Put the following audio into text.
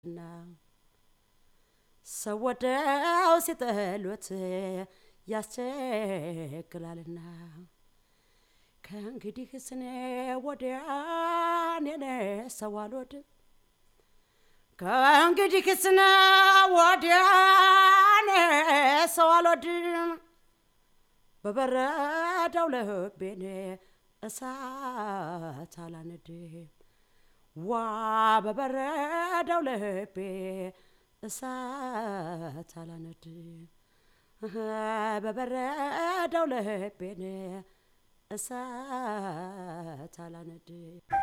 እና ሰው ወደው ሲጠሉት ያስቸግራልና ከእንግዲህ ስኔ ወዲያ እኔ ሰው አልወድም ከእንግዲህ ስነ ወዲያ እኔ ሰው አልወድም በበረደው ልቤን እሳት አላነድም ዋ በበረደው ልቤ እሳት አላነድም በበረደው ልቤን እሳት አላነድም